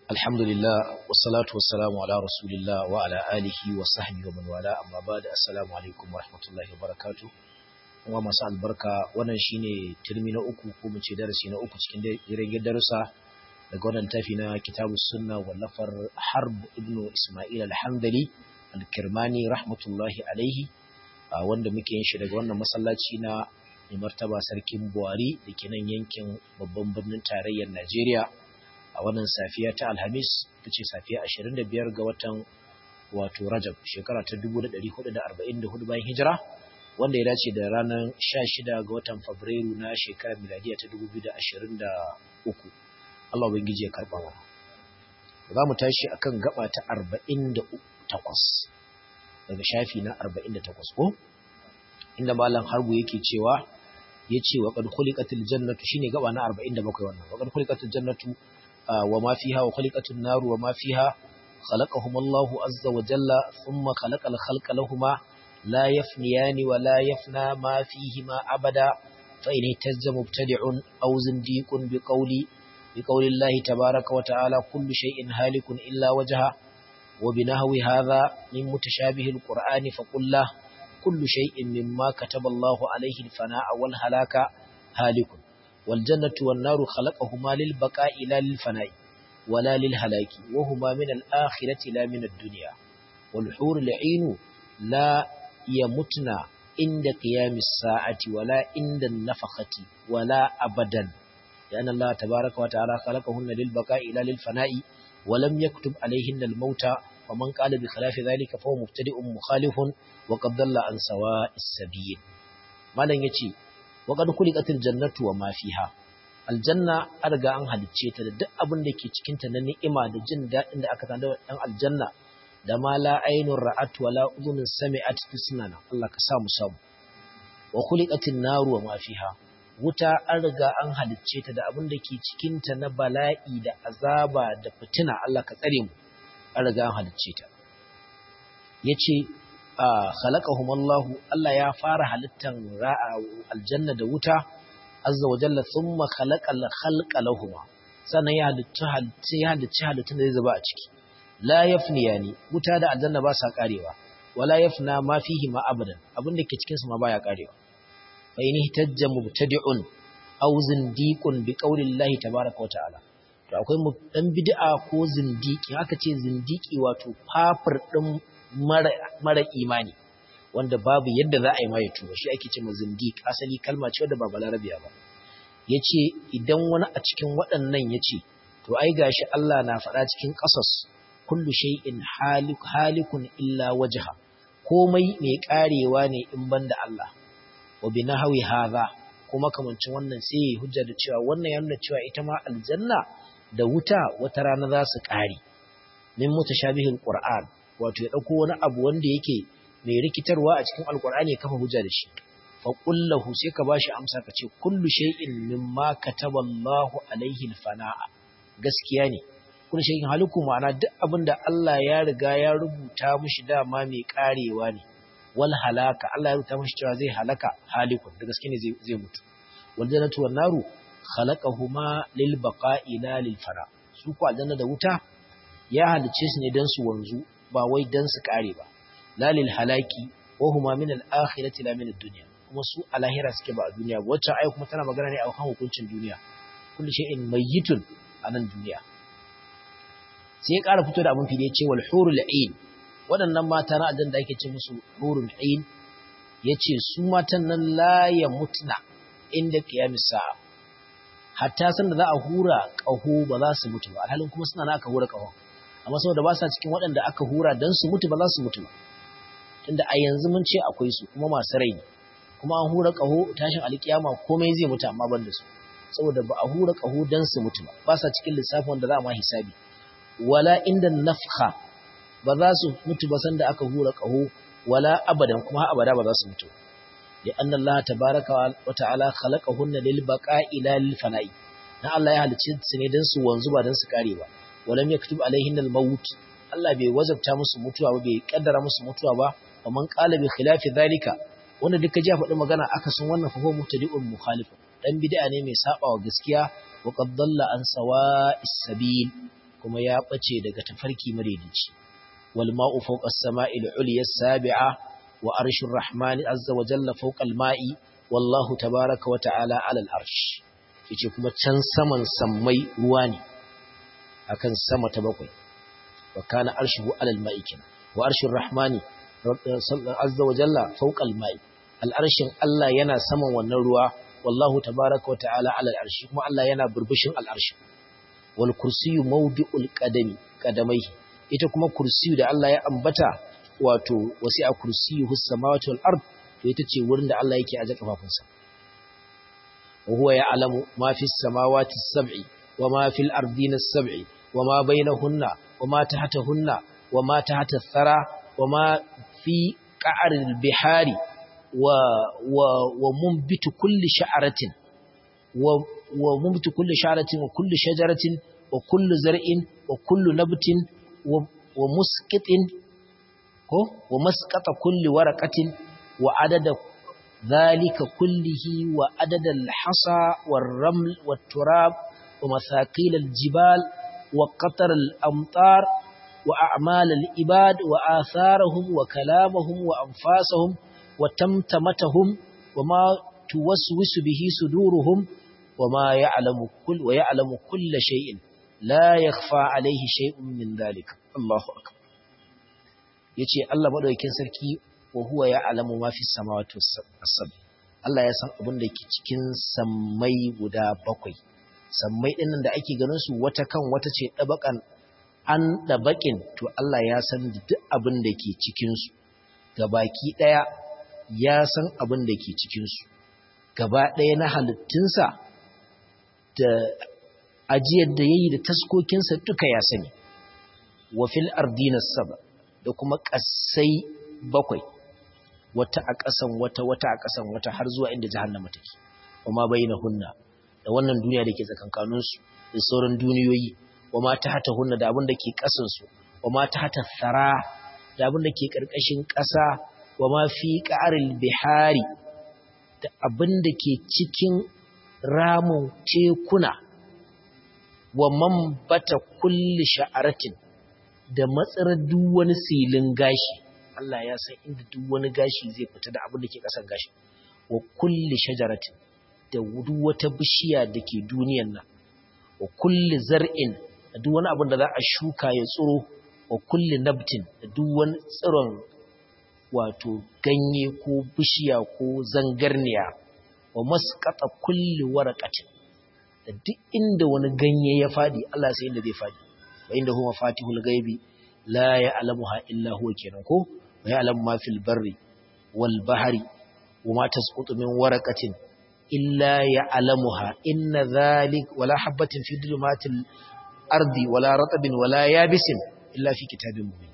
Alhamdulillah wassalatu wassalamu ala rasulillah wa ala alihi wa sahbihi wa man wala amma ba'da assalamu alaikum wa rahmatullahi wa barakatuh kuma masu albarka wannan shine turmi na uku ko mu ce darasi na uku cikin jirgin darussa daga wannan tafi na kitabus sunna wallafar harb ibnu isma'il al-hamdali al-kirmani rahmatullahi alaihi wanda muke yin shi daga wannan masallaci na mai martaba sarkin buhari da ke nan yankin babban birnin tarayyar najeriya a wannan safiya ta alhamis ta ce safiya 25 ga watan wato rajab shekara ta 1444 bayan hijira wanda ya dace da ranar 16 ga watan fabrairu na shekarar miladiya ta 2023 Allah ubangiji ya karba mana za mu tashi akan gaba ta 48 daga shafi na 48 ko inda malam harbu yake cewa yace wa qad khuliqatil jannatu shine gaba na 47 wannan wa qad khuliqatil jannatu وما فيها وخلقت النار وما فيها خلقهم الله عز وجل ثم خلق الخلق لهما لا يفنيان ولا يفنى ما فيهما أبدا فإن اهتز مبتدع أو زنديق بقول بقول الله تبارك وتعالى كل شيء هالك إلا وجهه وبنهو هذا من متشابه القرآن فقل له كل شيء مما كتب الله عليه الفناء والهلاك هالك والجنة والنار خلقهما للبقاء لا للفناء ولا للهلاك وهما من الآخرة لا من الدنيا والحور العين لا يمتن عند قيام الساعة ولا عند النفخة ولا أبدا لأن الله تبارك وتعالى خلقهن للبقاء لا للفناء ولم يكتب عليهن الموت ومن قال بخلاف ذلك فهو مبتدئ مخالف وقد ضل عن سواء السبيل ما لن يتي waƙar kulikatul jannatu wa ma fiha aljanna an riga an halicce ta da duk abin da ke cikin ta na ni'ima da jin daɗin da aka tanda dan aljanna da ma la ainun ra'at wa la udhunun sami'at tisnana Allah ka sa mu samu wa kulikatul naru wa ma fiha wuta an riga an halicce ta da abin da ke cikin ta na bala'i da azaba da fitina Allah ka tsare mu an riga an halicce ta yace khalaqahum Allah Allah ya fara halittan ra'a aljanna da wuta azza wa jalla thumma khalaqal khalqa lahum sannan ya halitta halitta ya halitta halittun da zai zuba a ciki la yafniyani wuta da aljanna ba sa karewa wala yafna ma fihi ma abadan abinda ke cikin su ma baya karewa fa in hitajja mubtadi'un aw zindiqun bi qawli Allah tabaaraka wa ta'ala to akwai dan bid'a ko zindiki haka ce zindiki wato fafir din mara imani wanda babu yadda za a yi mai tuba shi ake ce zindiq asali kalma ce wadda ba balarabiya ba yace idan wani a cikin waɗannan yace to ai gashi Allah na faɗa cikin qasas kullu shay'in halik halikun illa wajha komai mai karewa ne in banda Allah wa binahawi hadha kuma kamancin wannan sai hujja da cewa wannan ya nuna cewa ita ma aljanna da wuta wata rana za su kare min mutashabihil qur'an wato ya ɗauko wani abu wanda yake mai rikitarwa a cikin alkur'ani ya kafa hujja da shi fa qullahu sai ka bashi amsa ka ce kullu shay'in mimma kataballahu alaihi alfana'a gaskiya ne kullu shay'in haliku ma'ana duk abin da Allah ya riga ya rubuta mishi dama mai karewa ne wal halaka Allah ya rubuta mishi cewa zai halaka halikun da gaske ne zai mutu wal jannatu wan naru khalaqahuma lil baqa'i la lil fara su ko aljanna da wuta ya halice su ne dan su wanzu ba wai dan su kare ba lalil halaki wa huma min al-akhirati la min ad-dunya kuma su a lahira suke ba a duniya ba wacce ayi kuma tana magana ne a kan hukuncin duniya kullu shay'in mayyitun a nan duniya sai ya ƙara fito da abin fili ce wal hurul ain waɗannan mata na aljanna da ake ce musu hurul ain yace su matan nan la ya mutna inda qiyamis sa'a hatta san da za a hura ƙaho ba za su mutu ba alhalin kuma suna na aka hura ƙahon amma saboda ba sa cikin waɗanda aka hura don su mutu ba za su mutu ba tunda a yanzu mun ce akwai su kuma masu rai ne kuma an hura ƙaho tashin alƙiyama komai zai mutu amma ban da su saboda ba a hura ƙaho don su mutu ba ba sa cikin lissafin wanda za a ma hisabi wala inda nafha ba za su mutu ba sanda aka hura ƙaho wala abadan kuma abada ba za su mutu li anna Allah tabaraka wa ta'ala khalaqahunna lil baqa'i la lil fana'i dan Allah ya halicce su ne dan su wanzu ba dan su kare ba walam yaktub alaihin al-maut Allah bai wazabta musu mutuwa ba bai kaddara musu mutuwa ba faman qala bi khilafi dhalika wanda duka ji faɗi magana aka sun wannan fa huwa mubtadi'un mukhalif dan bid'a ne mai saba wa gaskiya wa qad dalla an sawa'is sabil kuma ya bace daga tafarki madaidaici wal ma'u fawqa as-sama'i al-'ulya as-sabi'a wa arshur rahmani azza wa jalla fawqa al-ma'i wallahu tabaaraka wa ta'ala 'ala al-arsh yace kuma can saman sammai ruwa ne akan sama ta bakwai wa kana arshuhu 'ala al-ma'i wa arshur rahmani azza wa jalla fawqa al-ma'i al-arshin Allah yana saman wannan ruwa wallahu tabaaraka wa ta'ala 'ala al-arsh kuma Allah yana burbushin al-arsh wal kursiyyu mawdi'ul qadami qadamai ita kuma kursiyu da Allah ya ambata wato wasi'a kursiyuhu samawati wal ard to ita ce wurin da Allah yake aje kafafunsa wa huwa ya'lamu ma fis samawati as-sab'i wa ma fil ardina as-sab'i wa ma bainahunna wa ma tahtahunna wa ma tahta ath-thara wa ma fi qa'ril bihari wa wa wa munbitu kulli sha'ratin wa wa munbitu kulli sha'ratin wa kulli shajaratin wa kullu zar'in wa kullu nabtin wa musqitin ko wa masqata kulli waraqatin wa adada dhalika kullihi wa adada al-hasa war-raml wat-turab wa mathaqil al-jibal wa qatar al-amtar wa a'mal al-ibad wa atharahum wa kalamahum wa anfasahum wa tamtamatahum wa ma tuwaswisu bihi suduruhum wa ma ya'lamu kull wa ya'lamu kull shay'in la yakhfa alayhi shay'un min dhalika Allahu akbar yace Allah madaukakin sarki wa huwa ya'lamu ma fi samawati was-sab Allah ya san abin da ke cikin sammai guda bakwai sammai din nan da ake ganin su wata kan wata ce dabakan an dabakin to Allah ya san duk abin da ke cikin su gabaki daya ya san abin da ke cikin su gaba daya na halittunsa da ajiyar da yayi da taskokinsa duka ya sani wa fil ardina saba da kuma ƙasai bakwai wata a ƙasan wata wata a ƙasan wata har zuwa inda jahannama take kuma hunna da wannan duniya da ke tsakankanin su da sauran duniyoyi wa ma ta hata hunna da abin da ke ƙasan su wa ma ta hata thara da abin da ke ƙarƙashin ƙasa wa ma fi ƙa'aril bihari da abin da ke cikin ramin tekuna wa man bata kulli sha'aratin da matsarar duk wani silin gashi Allah ya san inda duk wani gashi zai fita da abin da ke kasan gashi wa kulli shajaratin da duk wata bishiya da ke duniyan nan wa kulli zar'in da duk wani abin da za a shuka ya tsiro wa kulli nabtin da duk wani tsiron wato ganye ko bishiya ko zangarniya wa masqata kulli waraqatin da duk inda wani ganye ya fadi Allah sai inda zai fadi wa inda huwa fatihul ghaibi la ya'lamuha illa huwa kenan ko wa ya'lamu ma fil barri wal bahri wa ma tasqutu min waraqatin illa ya'lamuha inna dhalik wala habatin fi dhulumatil ardi wala ratabin wala yabisin illa fi kitabin mubin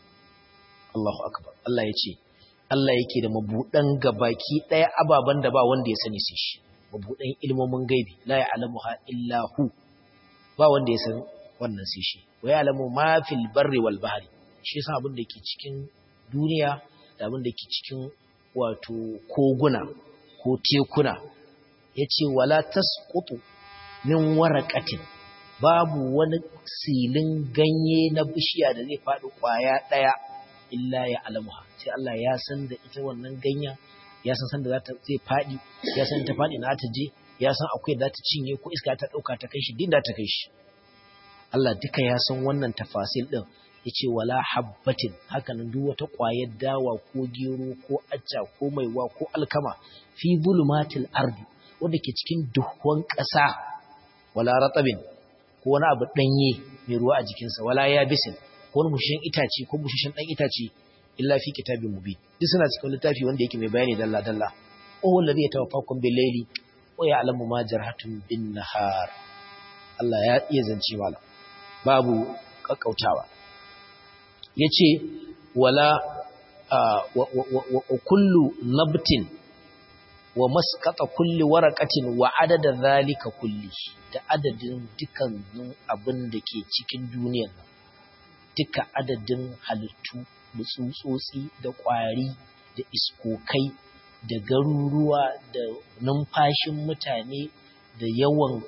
Allahu akbar Allah yace Allah yake da mabudan gabaki daya ababan da ba wanda ya sani sai shi mabudan ilmomin gaibi la ya'lamuha illa hu ba wanda ya san wannan sai shi wa ya'lamu ma fil barri wal bahri shi yasa abin da ke cikin duniya da abin da ke cikin wato koguna ko tekuna yace wala tasqutu min waraqatin babu wani silin ganye na bishiya da zai faɗi ƙwaya ɗaya illa ya alamuha sai Allah ya san da ita wannan ganya ya san san da za ta zai faɗi ya san ta faɗi na ta je ya san akwai da ta cinye ko iska ta ɗauka ta kai shi din da ta kai shi Allah duka ya san wannan tafasil ɗin ya ce wala habbatin hakanan duk wata ƙwayar dawa ko gero ko acca ko maiwa ko alkama fi bulumatil ardi wanda ke cikin duhun ƙasa wala ratabin ko wani abu ɗanye mai ruwa a jikinsa wala ya bisin ko wani mushishin itace ko mushishin ɗan itace illa fi kitabin mubi duk suna cikin littafi wanda yake mai bayani dalla dalla o wallazi ya tawaffakum bil layli wa ya'lamu ma jarhatum bin nahar Allah ya iya zance mala babu kakkautawa yace wala wa kullu nabtin wa maskata kulli waraqatin wa adada zalika kulli da adadin dukkanin abin da ke cikin duniyar nan duka adadin halittu da tsutsotsi da ƙwari da iskokai da garuruwa da numfashin mutane da yawan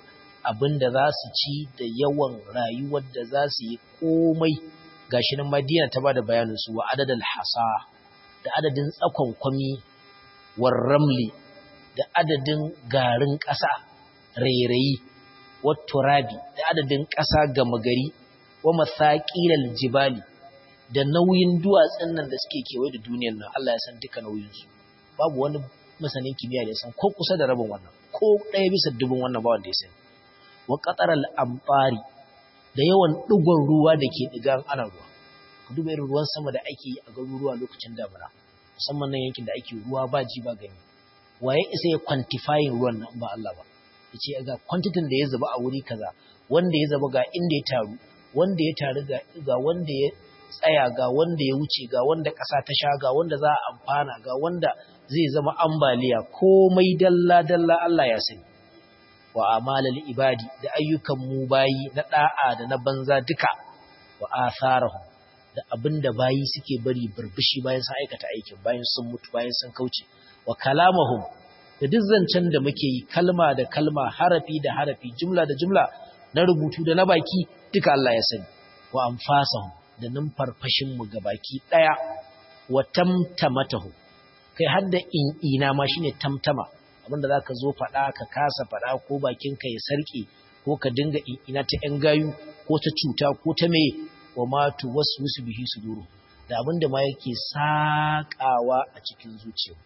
abin da za su ci da yawan rayuwar da za su yi komai gashi nan Madina ta bada bayanin su wa adadal hasa da adadin tsakon kwami war ramli da adadin garin ƙasa rairayi wa turabi da adadin ƙasa gama gari wa masaqilal jibali da nauyin duwatsun nan da suke kewaye da duniyar nan Allah ya san duka nauyin su babu wani masanin kimiyya da ya san ko kusa da rabin wannan ko ɗaya bisa dubin wannan ba wanda ya sani wa qataral amfari da yawan ɗigon ruwa da ke ɗigan ana ruwa ku duba irin ruwan sama da ake yi a garuruwa lokacin damina musamman nan yankin da ake ruwa ba ji ba gani waye isa ya quantifying ruwan nan ba Allah ba yace ga quantity da ya zuba a wuri kaza wanda ya zuba ga inda ya taru wanda ya taru ga ga wanda ya tsaya ga wanda ya wuce ga wanda ƙasa ta sha ga wanda za a amfana ga wanda zai zama ambaliya komai dalla dalla Allah ya sani wa amalal ibadi da ayyukan mu bayi na da'a da na banza duka wa atharahum da abinda bayi suke bari burbushi bayan sun aikata aikin bayan sun mutu bayan sun kauce wa kalamahum da duk zancen da muke yi kalma da kalma harafi da harafi jumla da jumla na rubutu da na baki duka Allah ya sani wa anfasahum da numfarfashin mu baki daya wa tamtamatahu kai har da in ina ma shine tamtama abinda za ka zo faɗa ka kasa faɗa ko bakinka ya sarƙe ko ka dinga ina ta ‘yan gayu ko ta cuta ko ta mai wa matu wasu wasu bihi su duru da abinda ma yake saƙawa a cikin zuciya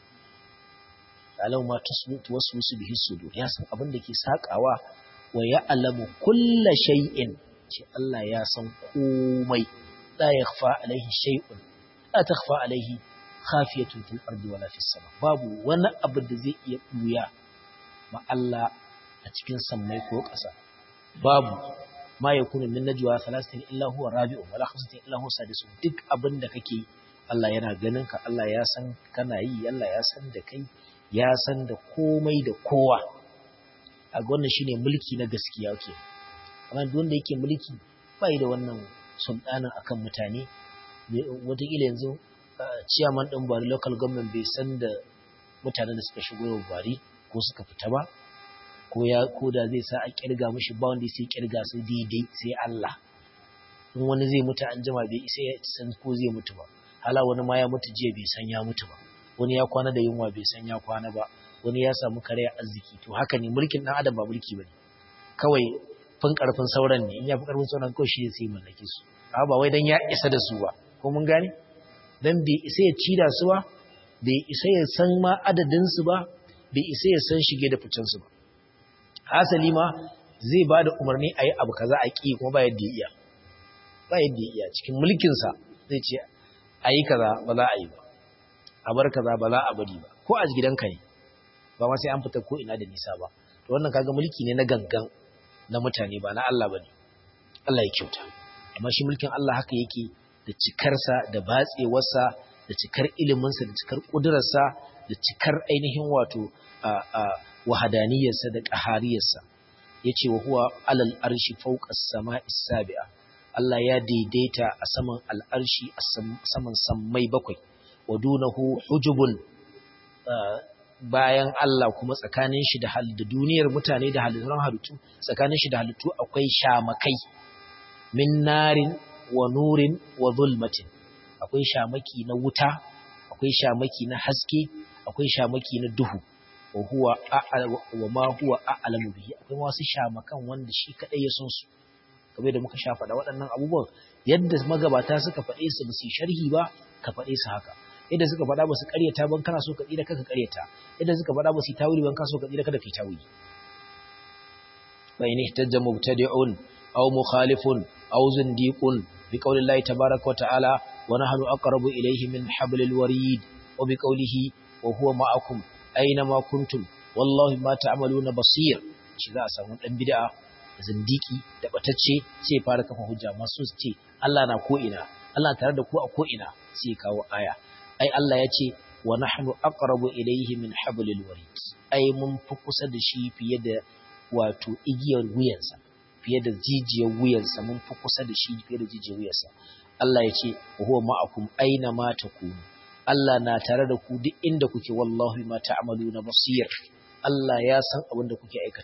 alau ma wasu wasu bihi su duru ya san abinda ke saƙawa wa ya alamu kulla shay'in ce Allah ya san komai la yakhfa alaihi shay'un la takhfa alaihi khafiyatun fil ardi wala fis sama babu wani abu da zai iya buya ma Allah a cikin sammai ko ƙasa babu ma yakunu min najwa thalathatin illa huwa rabi'u wala khamsatin illa huwa sadisu duk abin da kake Allah yana ganin ka Allah ya san kana yi Allah ya san da kai ya san da komai da kowa a wannan shine mulki na gaskiya ke amma duk wanda yake mulki bai da wannan sultanin akan mutane wataƙila yanzu ciyaman ɗin bari local government bai san da mutanen da suka shigo yau bari ko suka fita ba ko ya ko da zai sa a kirga mishi ba wanda sai kirga su daidai sai Allah in wani zai mutu an jima bai isa ya san ko zai mutu ba hala wani ma ya mutu jiya bai san ya mutu ba wani ya kwana da yunwa bai san ya kwana ba wani ya samu karaya arziki to haka ne mulkin dan adam ba mulki bane kawai fin karfin sauran ne in ya fi karfin sauran kawai shi sai mallake su ba wai dan ya isa da su ba ko mun gane dan bai isa ya ci da su ba bai isa ya san ma adadinsu ba bai isa ya san shige da ficensu ba hasali ma zai ba da umarni a yi abu kaza a ƙi kuma ba yadda ya iya ba yadda ya iya cikin mulkinsa zai ce a yi kaza ba za a yi ba a bar kaza ba za a bari ba ko a gidanka ne ba ma sai an fita ko ina da nisa ba to wannan kaga mulki ne na gangan na mutane ba na Allah bane Allah ya kyauta amma shi mulkin Allah haka yake da cikarsa da batsewarsa da cikar iliminsa da cikar ƙudurarsa da cikar ainihin wato wahadaniyarsa da ƙahariyarsa ya ce wa huwa alal arshi fauƙas sama isabi'a Allah ya daidaita a saman al'arshi a saman sammai bakwai wa dunahu hujubun bayan Allah kuma tsakanin shi da duniyar mutane da halittun halittu tsakanin shi da halittu akwai shamakai min narin wa nurin wa zulmatin akwai shamaki na wuta akwai shamaki na haske akwai shamaki na duhu wa huwa wa ma huwa a'lamu bihi akwai wasu shamakan wanda shi kadai ya san su kamar da muka sha faɗa waɗannan abubuwan yadda magabata suka faɗe su ba su sharhi ba ka faɗe su haka yadda suka faɗa ba su ƙaryata ban kana so ka tsira kaka ƙaryata yadda suka faɗa ba su tawili ban kana so ka tsira kada kai tawili bayni ihtajja mubtadi'un aw mukhalifun aw zindiqun بقول الله تبارك وتعالى ونحن أقرب إليه من حبل الوريد وبقوله وهو معكم أينما كنتم والله ما تعملون بصير shi za a samu ɗan bid'a da zindiki da batacce sai fara kafa hujja masu ce Allah na ko ina Allah tare da ku a ko ina sai kawo aya ai Allah ya ce wa nahnu aqrabu ilayhi min hablil warid ai mun fi kusa da shi fiye da wato igiyar wuyansa fiye da jijiyar wuyansa mun fi kusa da shi fiye da jijiyar wuyansa Allah ya ce wa huwa ma'akum aina ma takunu Allah na tare da ku duk inda kuke wallahi ma ta'maluna basir Allah ya san abin da kuke aikatawa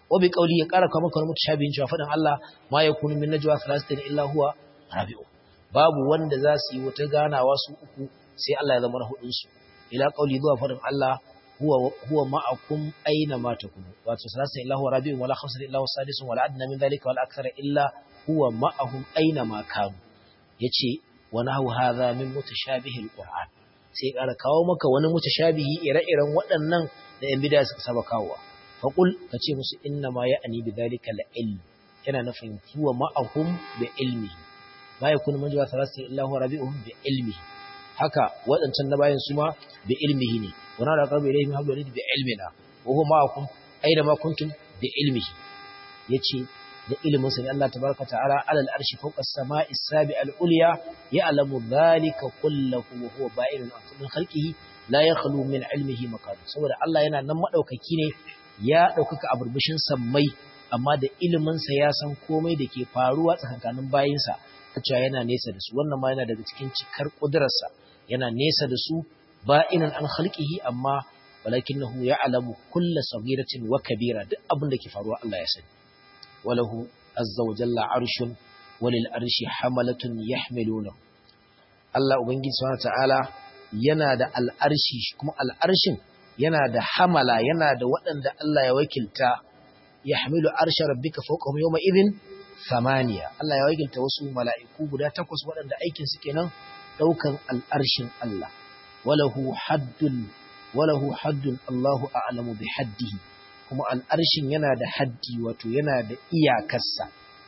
wa bi qawli ya ƙara kawo maka wani mutashabihin cewa faɗin Allah ma yakunu min najwa thalathatin illa huwa rabi'u babu wanda za su yi wata ganawa su uku sai Allah ya zama na hudun su ila qawli zuwa faɗin Allah huwa huwa ma'akum aina ma takunu wato thalathatin illa huwa rabi'u wala khamsatin illa huwa sadisun wala adna min dhalika wala akthara illa huwa ma'ahum aina ma kanu yace wa nahu hadha min mutashabihi alquran sai ƙara kawo maka wani mutashabihi ire-iren waɗannan da yan bidaya suka saba kawowa faqul kace musu inna ma ya'ni bidhalika al-ilm yana nufin huwa ma'ahum bi ilmihi ma yakunu man jawa thalatha illa huwa rabi'uhum bi ilmihi haka waɗancan na bayan su ma bi ilmihi ne wa na raqabu ilayhi min hablil bi ilmina wa huwa ma'akum aina ma kuntum bi ilmihi yace da ilimin sa ne Allah tabaraka ta'ala alal arshi fawqa as-sama'i as-sabi al-ulya ya'lamu dhalika kullahu wa huwa ba'irun min khalqihi la yakhlu min ilmihi makan saboda Allah yana nan madaukaki ne ya daukaka a burbushin sammai amma da ilimin sa ya san komai da ke faruwa tsakankanin bayinsa cewa yana nesa da su wannan ma yana daga cikin cikar kudurarsa yana nesa da su ba'inan an khalqihi amma walakinahu ya'lamu kulla saghiratin wa kabira duk abin da ke faruwa Allah ya sani وله عز وجل عرش وللعرش حملة يحملونه Allah Ubangiji Subhanahu ta'ala yana da al'arshi kuma al'arshin yana da hamala yana da waɗanda Allah ya wakilta ya hamilu arshe rabbika fawqahum yawma idhin samaniya Allah ya wakilta wasu mala'iku guda takwas waɗanda aikin su kenan daukan al'arshin Allah walahu haddun walahu haddun Allahu a'lamu bi haddihi kuma al'arshin yana da haddi wato yana da iyakarsa.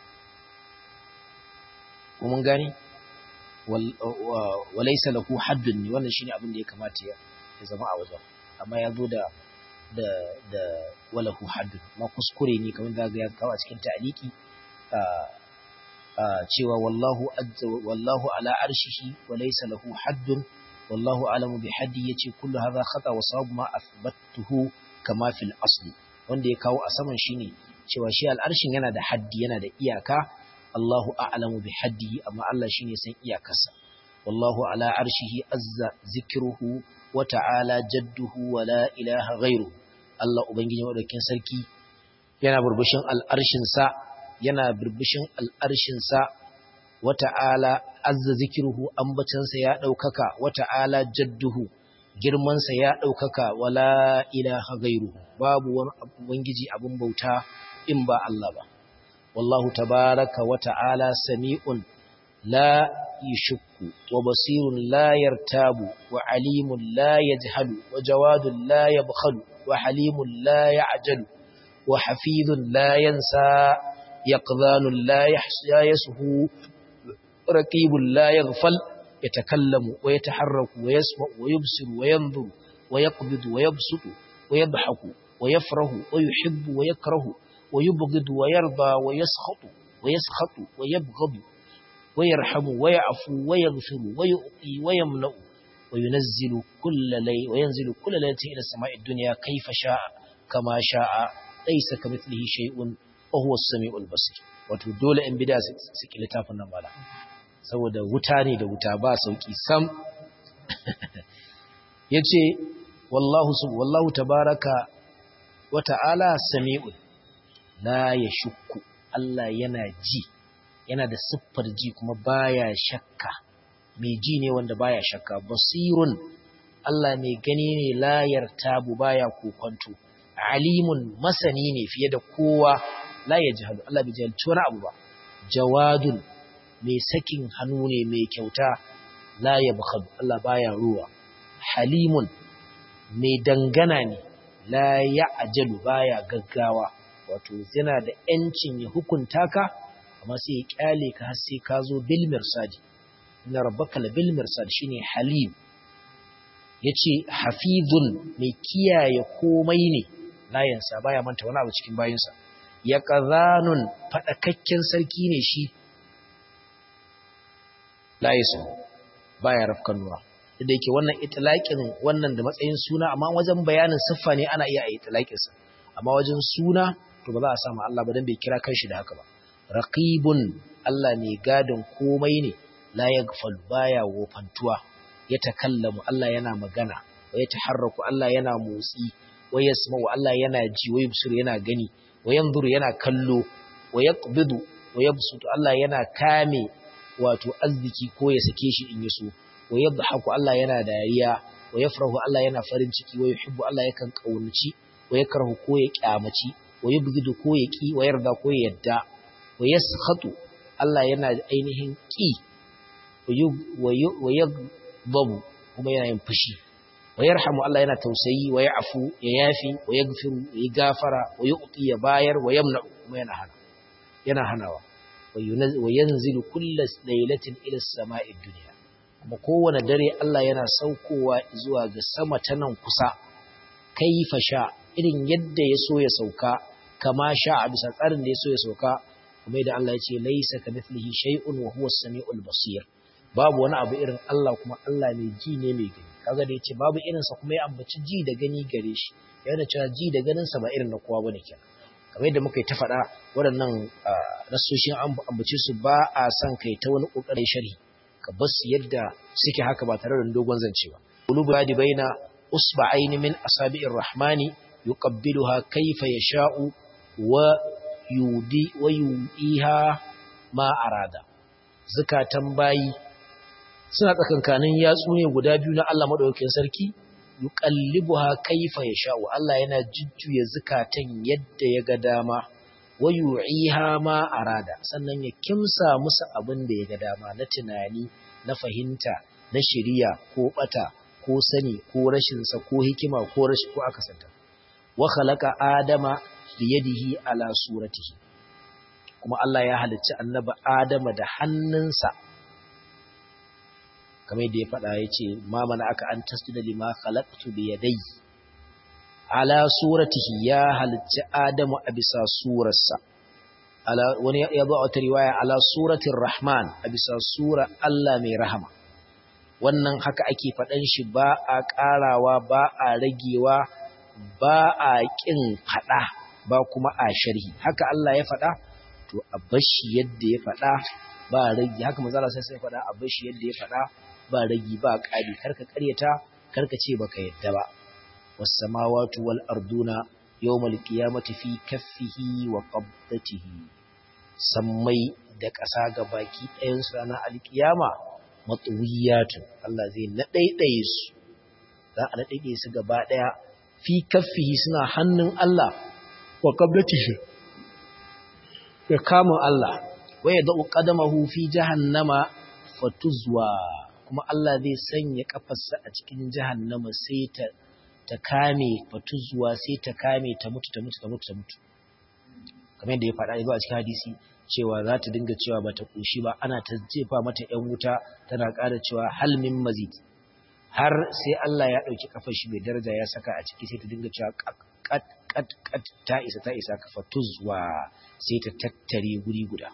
Kuma gani? Walaisa lahu haddun ne wannan shine abin da ya kamata ya zama a wajen, amma ya zo da da walahu haddun, ma kuskure ne kamar zaga ya kawo a cikin ta'aliki cewa wallahu ala arshihi walaisa lahu haddun wallahu alamu bi haddi yace kullu hadha khata wa sawabu ma athbattuhu kama fil asli wanda ya kawo a saman shine cewa shi al'arshin yana da haddi yana da iyaka Allahu a'lamu bi haddihi amma Allah shine san iyakarsa wallahu ala arshihi azza zikruhu wa ta'ala jadduhu wa la ilaha ghairu Allah ubangiji madaukin sarki yana burbushin al'arshin sa yana burbushin al'arshin sa wa ta'ala azza zikruhu ambatansa ya daukaka wa ta'ala jadduhu girmansa ya ɗaukaka wala ilaha gairu babu wani ubangiji abin bauta in ba Allah ba wallahu tabaraka wa ta'ala sami'un la yashukku wa basirun la yartabu wa alimun la yajhalu wa jawadun la yabkhalu wa halimun la ya'jalu wa hafizun la yansa yaqdhanun la yahsuhu raqibun la yaghfal يتكلم ويتحرك ويسمع ويبصر وينظر ويقبض ويبسط ويضحك ويفرح ويحب ويكره ويبغض ويرضى ويسخط ويسخط ويبغض ويرحم ويعفو ويغفر ويؤطي ويمنع وينزل كل ليل وينزل كل ليلة إلى السماء الدنيا كيف شاء كما شاء ليس كمثله شيء وهو السميع البصير wato dole in bida su ki littafin nan bala saboda wuta ne da wuta ba sauki sam yace wallahu sub wallahu tabaraka wa ta'ala sami'un la yashukku Allah yana ji yana da siffar ji kuma baya shakka mai ji ne wanda baya shakka basirun Allah mai gani ne la yartabu baya kokonto alimun masani ne fiye da kowa la yajhalu Allah bai jahilci wani abu ba jawadun mai sakin hannu ne mai kyauta la yabkhadu Allah baya ruwa halimun mai dangana ne la ya'jalu baya gaggawa wato yana da yancin ya hukunta ka amma sai ya kyale ka har sai ka zo bil mirsadi inna rabbaka la bil mirsad shine halim yace hafizun mai kiyaye komai ne layansa baya manta wani abu cikin bayinsa ya qazanun fadakakken sarki ne shi layisu baya rafkan nura da yake wannan itlaqin wannan da matsayin suna amma wajen bayanin siffa ne ana iya itlaqin sa amma wajen suna to ba za a samu Allah ba dan bai kira kanshi da haka ba raqibun Allah ne gadin komai ne la yaghfal baya wofantuwa ya takallamu Allah yana magana wa ya taharraku Allah yana motsi wa yasma'u Allah yana ji wa yubsir yana gani wa yanzuru yana kallo wa yaqbidu wa yabsutu Allah yana kame wato arziki ko ya sake shi in yaso wa yadhaku Allah yana dariya wa yafrahu Allah yana farin ciki wa yuhibbu Allah yakan kaunaci wa yakrahu ko ya kyamaci wa yubghidu ko ya ki wa yarda ko ya yadda wa yaskhatu Allah yana ainihin ki wa yaghdabu kuma yana yin fushi wa yarhamu Allah yana tausayi wa ya'fu ya yafi wa yaghfiru ya gafara wa yu'ti ya bayar wa yamna kuma yana hana yana hanawa wa yanzilu kullas laylatin ila as-sama'i dunya kuma kowane dare Allah yana saukowa zuwa ga sama ta nan kusa kaifa sha irin yadda ya so ya sauka kama sha a bisa tsarin da ya so ya sauka kuma da Allah ya ce laisa kamithlihi shay'un wa huwa as-sami'ul basir babu wani abu irin Allah kuma Allah mai ji ne mai gani kaga da yace babu irin sa kuma ya ambaci ji da gani gare shi yana cewa ji da ganin sa ba irin na kowa bane kenan kamar yadda muka yi ta faɗa waɗannan nasoshin ambace su ba a son kai ta wani ƙoƙarin sharhi ka bar su yadda suke haka ba tare da dogon zance ba qulubu yadi baina usba'ain min asabi'ir rahmani yuqabbiluha kayfa yasha'u wa yudi wa yu'iha ma arada zakatan bayi suna tsakankanin yatsu ne guda biyu na Allah madaukakin sarki yuqallibuha kayfa yasha'u Allah yana jujjuya zakatan yadda ya ga dama wa yu'iha ma arada sannan ya kimsa musu abin da ya ga dama na tunani na fahimta na shiriya ko bata ko sani ko rashin sa ko hikima ko rashi ko akasanta wa khalaqa adama bi yadihi ala suratihi kuma Allah ya halicci annabi adama da hannunsa kamar yadda ya faɗa ya ce ma mana aka an tasjuda lima khalaqtu bi yadayhi ala suratihi ya halicci Adamu a bisa surarsa wani ya zo a wata riwaya ala suratin rahman a bisa sura Allah mai rahama wannan haka ake faɗan shi ba a ƙarawa ba a ragewa ba a ƙin faɗa ba kuma a sharhi haka Allah ya faɗa to a bashi yadda ya faɗa ba rage haka manzala sai sai faɗa a bashi yadda ya faɗa ba ragi ba ƙari karka ƙaryata karka ce baka yadda ba والسماوات والأرضون يوم القيامة في كفه وقبضته سمي da ƙasa ga baki ɗayansu ranar alƙiyama matsuwiyatu Allah zai naɗaiɗaye su za a naɗaiɗaye su gaba ɗaya fi kaffihi suna hannun Allah wa qablatihi ya kama Allah wa ya da'u qadamahu fi jahannama fatuzwa kuma Allah zai sanya kafarsa a cikin jahannama sai ta ta kame fatuzuwa sai ta kame ta mutu ta mutu ta mutu ta mutu kamar yadda ya faɗa ya a cikin hadisi cewa za ta dinga cewa ba ta ƙoshi ba ana ta jefa mata ‘yan wuta tana ƙara cewa halmin mazid har sai Allah ya ɗauki kafar shi mai daraja ya saka a ciki sai ta dinga cewa kat kat kat ta isa ta isa ka fatuzuwa sai ta tattare guri guda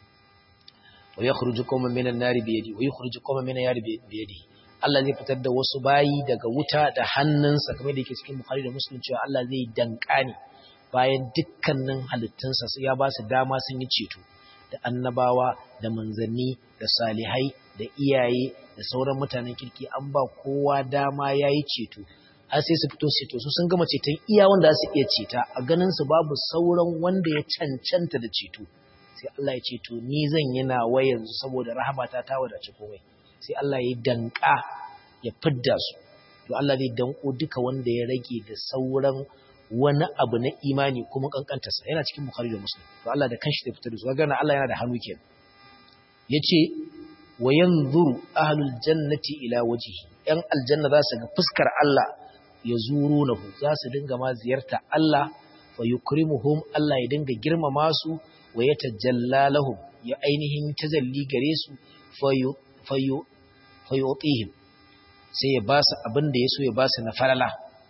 wa yakhruju qawman minan nari bi yadi wa yakhruju qawman minan nari bi yadi Allah zai fitar da wasu bayi daga wuta da hannunsa kamar da yake cikin Bukhari da Muslim cewa Allah zai danka ne bayan dukkanin halittunsa ya ba su dama sun yi ceto da annabawa da manzanni da salihai da iyaye da sauran mutanen kirki an ba kowa dama ya yi ceto har sai su fito ceto su sun gama ceton iya wanda za su iya ceta a ganin su babu sauran wanda ya cancanta da ceto sai Allah ya ceto ni zan yi nawa yanzu saboda rahamata ta wadace komai sai Allah ya danka ya fidda su to Allah zai danko duka wanda ya rage da sauran wani abu na imani kuma kankantarsa yana cikin Bukhari da Muslim to Allah da kanshi zai fitar da su ga na Allah yana da hannu kenan yace wa yanzuru ahlul jannati ila wajhi yan aljanna za su ga fuskar Allah ya zurunahu za su dinga ma ziyarta Allah fa yukrimuhum Allah ya dinga girmama su wa yatajalla lahum ya ainihin tazalli gare su fa fayotihim sai ya ba su abin da ya so ya ba su na falala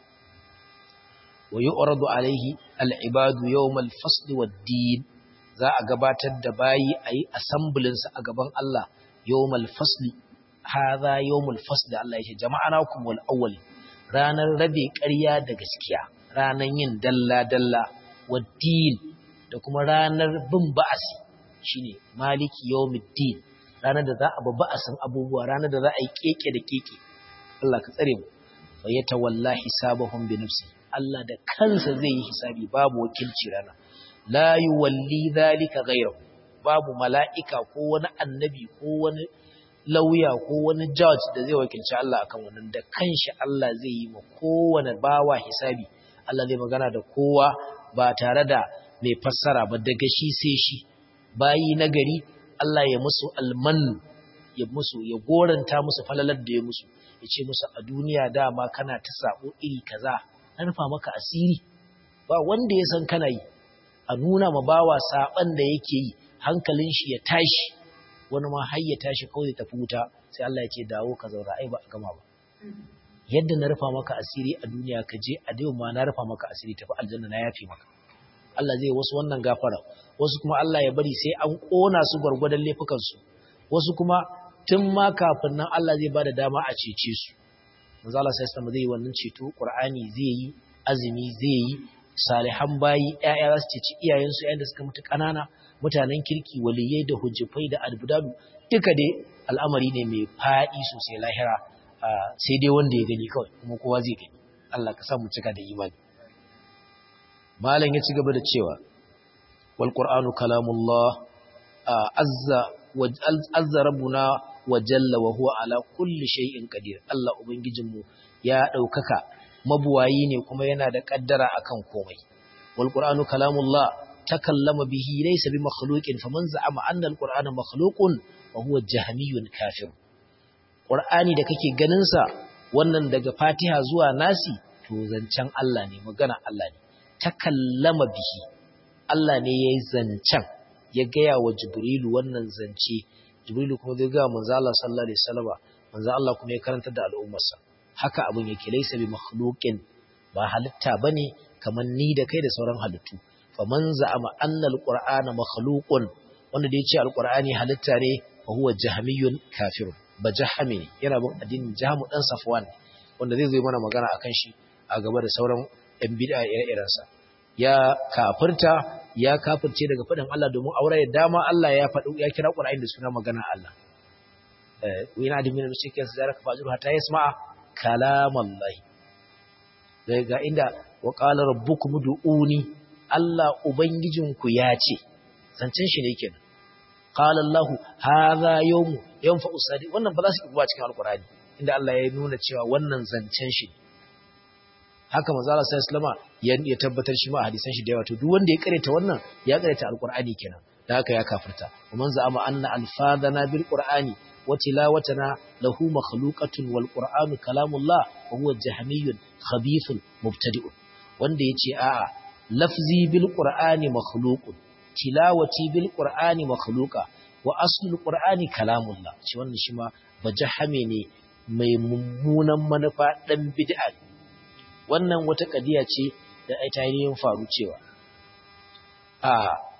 wa yi oradu alaihi al'ibadu yau malfasli wa din za a gabatar da bayi a yi asambulinsa a gaban Allah yau malfasli haza yau malfasli Allah ya ce jama'a na kuma wal'awwali ranar rabe ƙarya da gaskiya ranar yin dalla-dalla wa din da kuma ranar bin ba'asi shine maliki yau din ranar da za a babba a san abubuwa ranar da za a yi keke da keke Allah ka tsare mu fa yatawalla hisabahum bi nafsi Allah da kansa zai yi hisabi babu wakilci rana la yuwalli dhalika ghayruhu babu mala'ika ko wani annabi ko wani lauya ko wani judge da zai wakilci Allah akan wannan da kanshi Allah zai yi ma kowane bawa hisabi Allah zai magana da kowa ba tare da mai fassara ba daga shi sai shi bayi nagari Allah ya musu alman ya musu ya goranta musu falalar da ya musu ya ce musu a duniya dama kana ta sabo iri kaza an rufa maka asiri ba wanda ya san kana yi a nuna ma bawa saban da yake yi hankalin shi ya tashi wani ma har ya tashi kawai da tafi wuta sai Allah ya ce dawo ka zaura ai ba a gama ba yadda na rufa maka asiri a duniya ka je a dai ma na rufa maka asiri tafi aljanna na yafi maka Allah zai wasu wannan gafara wasu kuma Allah ya bari sai an kona su gwargwadon laifukan su wasu kuma tun ma kafin nan Allah zai bada dama a cece su manzo Allah sai zai yi wannan ceto Qur'ani zai yi azumi zai yi salihan bayi ƴaƴa za su ceci iyayensu yayin da suka mutu ƙanana mutanen kirki waliyai da hujjafai da albudadu duka dai al'amari ne mai faɗi sosai lahira sai dai wanda ya gani kawai kuma kowa zai gani Allah ka sa mu cika da imani malam ya ci gaba da cewa wal qur'anu kalamullah azza wa azza rabbuna wa jalla wa huwa ala kulli shay'in qadir Allah ubangijinmu ya daukaka mabuwayi ne kuma yana da kaddara akan komai wal qur'anu kalamullah takallama bihi laysa bi makhluqin faman za'ama anna al qur'ana makhluqun wa huwa jahmiyun kafir qur'ani da kake ganin sa wannan daga fatiha zuwa nasi to zancen Allah ne magana Allah ne takallama bihi Allah ne yayi zancen ya gaya wa jibrilu wannan zance jibrilu kuma zai ga manzo Allah sallallahu alaihi wasallam manzo Allah kuma ya karanta da al'ummarsa haka abin yake laysa bi makhluqin ba halitta bane kaman ni da kai da sauran halittu faman za'ama anna alqur'ana makhluqun wanda da yace alqur'ani halitta ne fa huwa jahmiyun kafirun ba jahmi ne yana bin addinin jahmu dan safwan wanda zai zo mana magana akan shi a gaba da sauran yan bid'a ire-iren sa ya kafirta ya kafirce daga fadin Allah domin aure da dama Allah ya faɗi ya kira Qur'ani da suna magana Allah eh wina da min mushrikin zaraka fajru hatta yasma'a kalamallahi daga inda wa qala rabbukum ud'uni Allah Ubangijinku ya ce, zancen shi ne kenan. Qala Allah hadha yawmu yanfa'u sadi wannan ba za su ki cikin Alƙur'ani inda Allah ya nuna cewa wannan zancen shi haka manzo Allah sallallahu alaihi ya tabbatar shi ma a hadisan shi da yawa to duk wanda ya karanta wannan ya karanta Alƙur'ani kenan da haka ya kafirta man za'ama anna alfadana bil qur'ani wa tilawatana lahu makhluqatun wal qur'anu kalamullah wa huwa jahmiyyun khabithun mubtadi'un wanda yace a'a lafzi bil qur'ani makhluqun tilawati bil qur'ani makhluqa wa aslul qur'ani kalamullah shi wannan shi ma bajahame ne mai mummunan manufa dan bid'a wannan wata kadiya ce da ai tarihin faru cewa a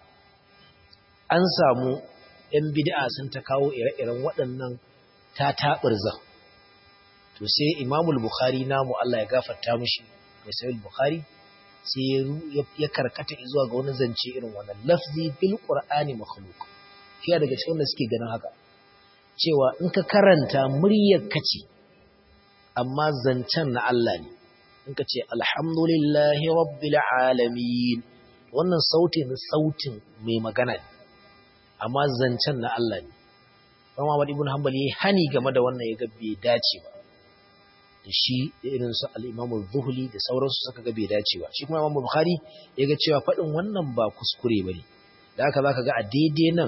an samu yan bid'a sun ta kawo ire-iren waɗannan ta taɓirza to sai imamul bukhari namu Allah ya gafarta mishi mai sahih bukhari sai ya karkata zuwa ga wani zance irin wannan lafzi bil qur'ani makhluq fiya daga cikin da suke ganin haka cewa in ka karanta muryar kace amma zancen na Allah ne in ka ce alhamdulillahi rabbil alamin wannan sautin sautin mai magana ne amma zancen na Allah ne Imam Ahmad ibn Hanbal yayi hani game da wannan ya ga bai dace ba da shi da irin su al-Imam zuhli da sauransu suka ga bai dace ba shi kuma Imam Bukhari ya ga cewa faɗin wannan ba kuskure bane da haka zaka ga a daidai nan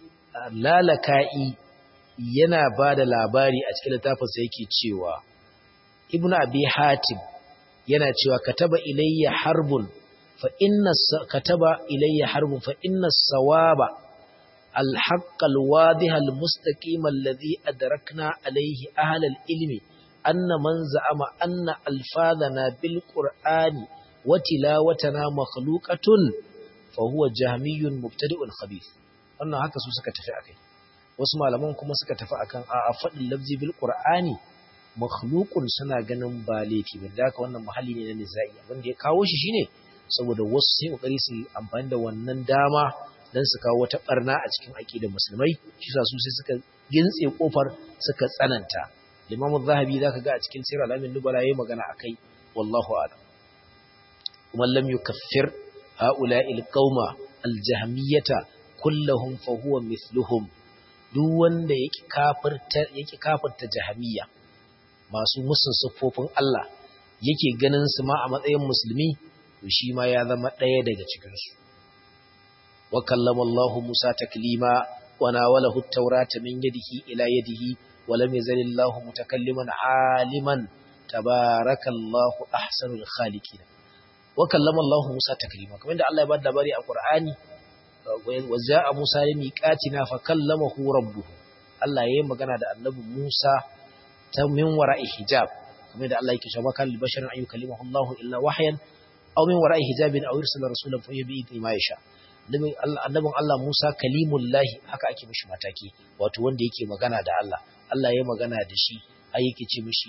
lalaka'i yana ba da labari a cikin littafinsa yake cewa Ibn Abi Hatim yana cewa kataba ilayya harbun fa inna kataba ilayya harbun fa inna sawaba الحق الواضح المستقيم الذي أدركنا عليه أهل العلم أن من زعم أن ألفاظنا بالقرآن وتلاوتنا مخلوقة فهو جهمي مبتدئ خبيث wannan haka su suka tafi akai wasu malaman kuma suka tafi akan a faɗin lafzi bil qur'ani makhluqun suna ganin ba laifi ba da haka wannan muhalli ne na nizai abin da ya kawo shi shine saboda wasu sai kokari su amfani da wannan dama dan su kawo wata barna a cikin aqidar musulmai shi sa su sai suka gintse kofar suka tsananta Imam Az-Zahabi zaka ga a cikin Sirr al-Amin Nubala yayi magana akai wallahu a'lam kuma lam yukaffir ha'ula'il qauma aljahmiyata kullahum fa huwa mithluhum duk wanda yake kafirta yake kafirta jahmiya masu musun siffofin Allah yake ganin su ma a matsayin musulmi to shi ma ya zama ɗaya daga cikin su wa kallama Allah Musa taklima wa nawalahu at-taurata min yadihi ila yadihi wa lam yazal Allah mutakalliman aliman tabarakallahu ahsanul khaliqin wa kallama Allah Musa taklima kamar da Allah ya bada labari a Qur'ani wa za'a Musa limiqatina fa kallamahu rabbuhu Allah yayin magana da Annabi Musa ta min wara'i hijab kamar da Allah yake cewa kan basharin ayu kalimahu Allah illa wahyan aw min wara'i hijabin aw yursila rasulan fa yabi idni ma yasha annabin Allah Musa kalimullahi haka ake mishi mataki wato wanda yake magana da Allah Allah ya magana da shi ai yake ce mishi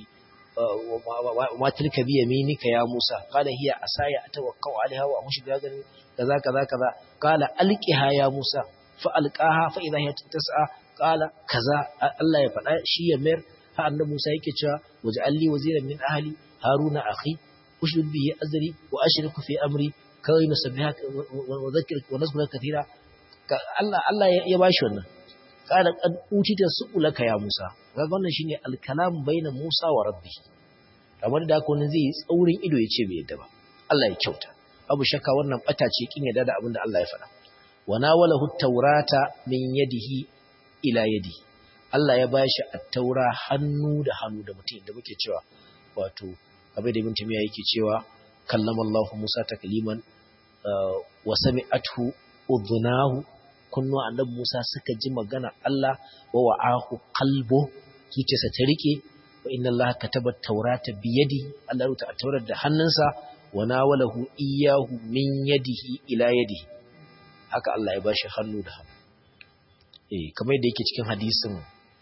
ma tilka bi yaminika ya Musa qala hiya asaya atawakkau alaiha wa amshi biya gani kaza kaza kaza qala alqiha ya Musa fa alqaha fa idha hiya tas'a qala kaza Allah ya faɗa shi ya mayar ha annabi Musa yake cewa waj'alli waziran min ahli haruna akhi ushdud bihi azri wa ashriku fi amri kai nusabbihaka wa dhakkirka wa nazkuraka kathira Allah Allah ya bashi wannan qala qad utita su'ulaka ya Musa kaga wannan shine al-kalam baina Musa wa rabbi kamar da haka wani zai tsaurin ido ya ce bai yadda ba Allah ya kyauta abu shakka wannan bata ce kin yadda da abin da Allah ya faɗa wa nawalahu at-taurata min yadihi ila yadihi Allah ya bashi at-taura hannu da hannu da mutum da muke cewa wato abin da ibn Timiya yake cewa kallama Allah Musa takliman wa sami'athu udhunahu kunnu annabi Musa suka ji magana Allah wa wa'ahu qalbu zuciyarsa ta rike wa inna Allah kataba at-taurata bi yadi Allah rubuta at-taurat da hannunsa wa nawalahu iyyahu min yadihi ila yadihi haka Allah ya bashi hannu da hannu eh kamar yadda yake cikin hadisin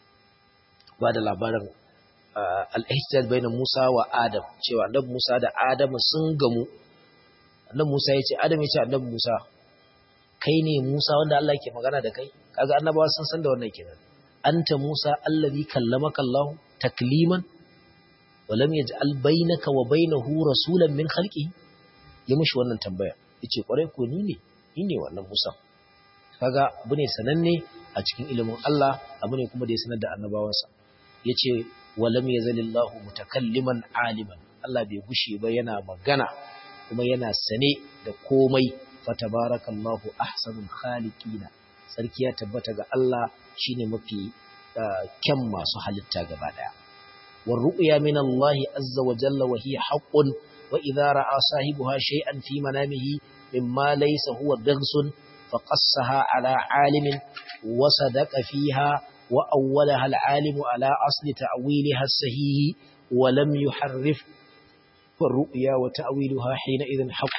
ba da labarin al-ihtijar baina Musa wa Adam cewa annabi Musa da Adam sun gamu annabi Musa ya ce Adam ya ce annabi Musa kai ne Musa wanda Allah ke magana da kai kaga annabawa sun san da wannan kenan anta Musa allazi kallamaka Allah takliman wa lam yaj'al bainaka wa bainahu rasulan min khalqihi ya mushi wannan tambaya yace kware ko ni ne ni ne wannan Musa kaga abu ne sananne a cikin ilimin Allah abu ne kuma da ya sanar da annabawansa yace wa lam yazalillahu mutakalliman aliman Allah bai gushe ba yana magana kuma yana sane da komai fatabarakallahu ahsanul khaliqina sarki ya tabbata ga Allah shine mafi kyan masu halitta gaba daya war ru'ya min Allah azza wa jalla wa hiya haqqun wa idha ra'a sahibuha shay'an fi manamihi mimma laysa huwa daghsun faqassaha ala alimin wa sadaqa fiha wa awwalaha al-alim ala asli ta'wiliha as-sahih wa lam yuharrif والرؤيا وتأويلها حينئذ حق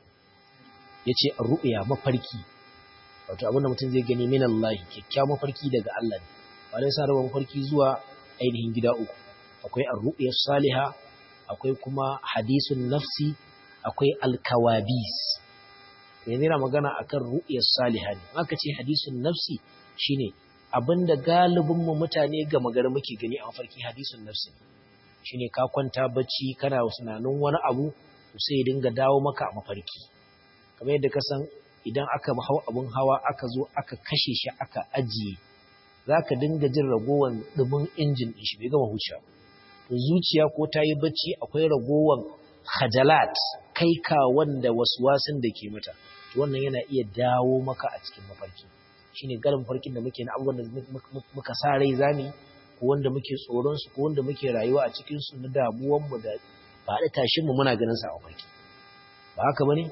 yace ru'ya mafarki wato abinda mutum zai gani min Allah kikkiawa mafarki daga Allah ne ba dai sa rawan mafarki zuwa ainihin gida uku akwai ar-ru'ya salihah akwai kuma hadisun nafsi akwai al-kawabis yanzu yana magana akan ru'ya salihah ne aka ce hadisun nafsi shine abinda galibin mu mutane ga magana muke gani a mafarki hadisun nafsi shine ka kwanta bacci kana tunanin wani abu sai ya dinga dawo maka a mafarki kamar yadda ka san idan aka hau abun hawa aka zo aka kashe shi aka ajiye za ka dinga jin ragowar ɗumin injin ɗin shi bai gama hucewa to zuciya ko ta yi bacci akwai ragowar hajalat kai ka wanda wasin da ke mata to wannan yana iya dawo maka a cikin mafarki shine galin mafarkin da muke na abubuwan da muka sa rai zami ko wanda muke tsoron su ko wanda muke rayuwa a cikin su na damuwan mu da faɗi tashin mu muna ganin sa a mafarki ba haka bane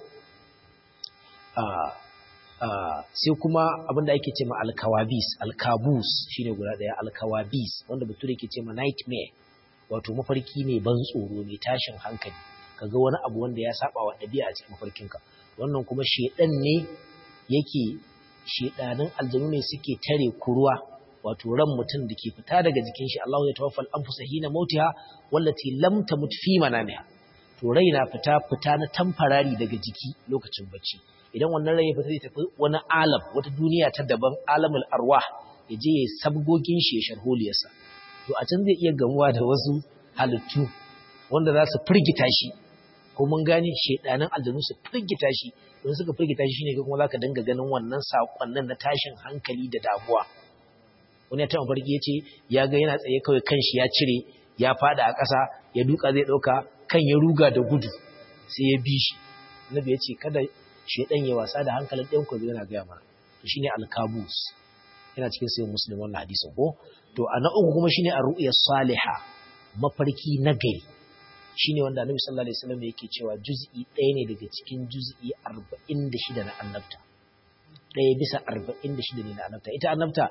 sai kuma abinda ake ce ma alkawabis alkabus shine guda daya alkawabis wanda bature ke ce ma nightmare wato mafarki ne ban tsoro ne tashin hankali kaga wani abu wanda ya saba wa ɗabi'a a cikin mafarkinka wannan kuma shedan ne yake shedanin aljanu ne suke tare kuruwa wato ran mutum da ke fita daga jikin shi Allah ya tawaffal anfusa hina mautiha wallati lam tamut fi manamiha to rai na fita fita na tamfarari daga jiki lokacin bacci idan wannan rai ya fita zai tafi wani alam wata duniya ta daban alamul arwah ya je ya sabgogin shi ya sharholiyarsa to a can zai iya gamuwa da wasu halittu wanda za su firgita shi ko mun gane shedanin aljanu su firgita shi don suka firgita shi shine kuma zaka dinga ganin wannan sakonnin na tashin hankali da damuwa wani ya taɓa farki yace ya ga yana tsaye kawai kanshi ya cire ya fada a ƙasa ya duka zai ɗauka kan ya ruga da gudu sai ya bi shi annabi ya ce kada shedan ya wasa da hankalin ɗayan ku yana gaya mana to shine alkabus yana cikin sayin muslim wannan hadisin ko to a na uku kuma shine ar-ru'ya salihah mafarki na gari shine wanda annabi sallallahu alaihi wasallam yake cewa juz'i ɗaya ne daga cikin juz'i 46 na annabta ɗaya bisa 46 ne na annabta ita annabta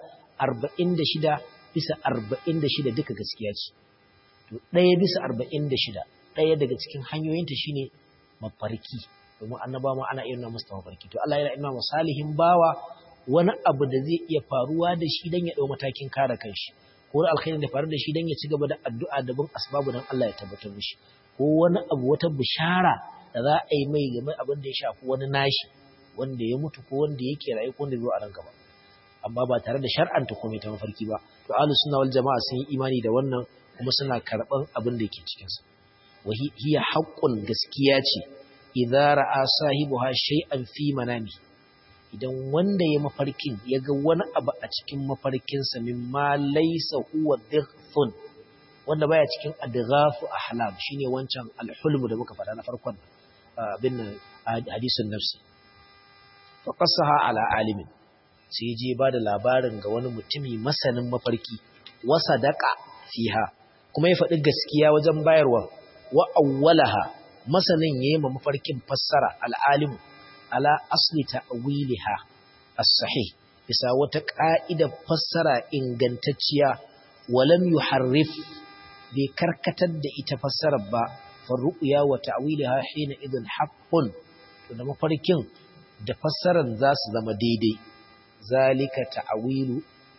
46 bisa 46 duka gaskiya ce to ɗaya bisa 46 ɗaya daga cikin hanyoyinta shine mafarki domin annaba ma ana irin musu mafarki to Allah yana ina salihin bawa wani abu da zai iya faruwa da shi dan ya dau matakin kare kanshi ko wani alkhairi da faru da shi dan ya ci gaba da addu'a da bin asbabu dan Allah ya tabbatar mishi ko wani abu wata bishara da za a yi mai game abin da ya shafi wani nashi wanda ya mutu ko wanda yake rayu ko wanda zai zo a nan gaba amma ba tare da shar'anta komai ta mafarki ba to ahlus sunna wal jama'a sun yi imani da wannan kuma suna karban abin da yake cikin sa wa hiya haqqun gaskiya ce idza ra'a sahibuha shay'an fi manami idan wanda ya mafarkin ya ga wani abu a cikin mafarkinsa mimma laysa huwa dhighfun wanda baya cikin adghafu ahlam shine wancan alhulmu da muka faɗa na farkon bin hadisin nafsi fa qasaha ala alimin sai je ba da labarin ga wani mutumi masanin mafarki wa sadaqa fiha kuma ya faɗi gaskiya wajen bayarwa wa awwalaha masanin yayi ma mafarkin fassara al'alimu ala asli ta'wiliha as-sahih bisa wata ka'ida fassara ingantacciya walam yuharrif bai karkatar da ita fassarar ba farru'ya wa ta'wiliha hina idin haqqun to da mafarkin da fassarar za su zama daidai zalika ta'wilu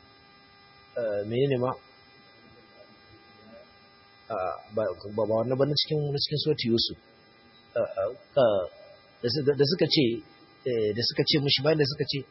menene ma ba ba wannan ba cikin cikin surati yusuf da suka ce da suka ce mushi bayan da suka ce